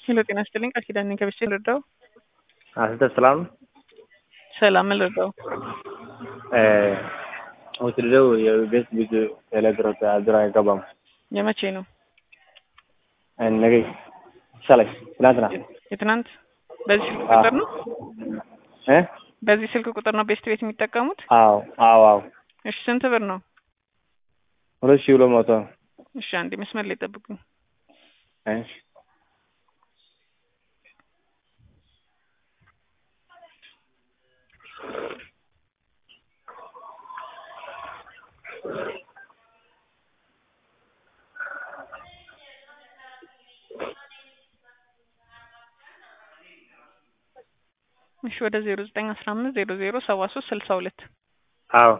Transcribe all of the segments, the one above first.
ሄሎ ጤና ይስጥልኝ ቃል ኪዳን ነኝ ከቤተሰብ ልርዳው? አንተ ሰላም ሰላም ምን ልርዳው? ወስደው የቤት ልጅ ኤሌክትሮት አድሮ አይገባም። የመቼ ነው? ነገ ይሻላል። ትናንትና የትናንት በዚህ ስልክ ቁጥር ነው? እ በዚህ ስልክ ቁጥር ነው ቤስት ቤት የሚጠቀሙት? አዎ አዎ አዎ እሺ ስንት ብር ነው? ሁለት ሺህ ሁለት መቶ እሺ አንዴ መስመር ላይ ጠብቁኝ። እሺ እሺ ወደ ዜሮ ዘጠኝ አስራ አምስት ዜሮ ዜሮ ሰባ ሶስት ስልሳ ሁለት አዎ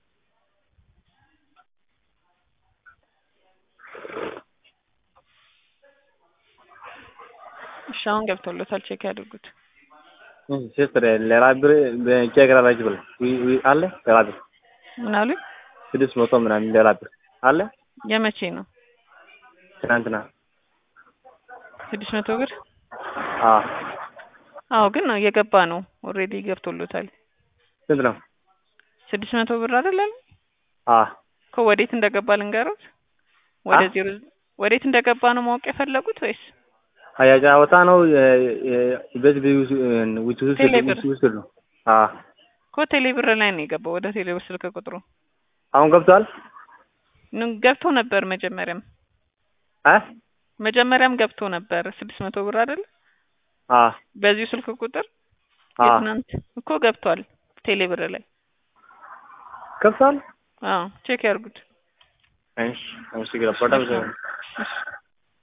እሺ አሁን ገብቶሎታል ቼክ ያድርጉት። ሲስተር ሌላ ብር ቼክ ላላችሁ ብለ አለ ሌላ ብር ምን አሉኝ? ስድስት መቶ ምናምን ሌላ ብር አለ የመቼ ነው? ትናንትና ስድስት መቶ ብር አዎ አዎ ግን ነው እየገባ ነው ኦልሬዲ ገብቶሎታል። ስንት ነው? ስድስት መቶ ብር አይደለም አዎ እኮ ወዴት እንደገባ ልንገሩት? ወደ ዜሮ ወዴት እንደገባ ነው ማወቅ የፈለጉት ወይስ ያጫወታ ነው ቤት ውጭ ቴሌብር ውስጥ ነው። አዎ እኮ ቴሌብር ላይ ነው የገባው ወደ ቴሌብር ስልክ ቁጥሩ አሁን ገብቷል። ን- ገብቶ ነበር መጀመሪያም አ መጀመሪያም ገብቶ ነበር ስድስት መቶ ብር አይደል አ በዚሁ ስልክ ቁጥር አ የትናንት እኮ ገብቷል ቴሌብር ላይ ገብቷል። አዎ ቼክ ያርጉት እሺ፣ አመሰግናለሁ። በጣም እሺ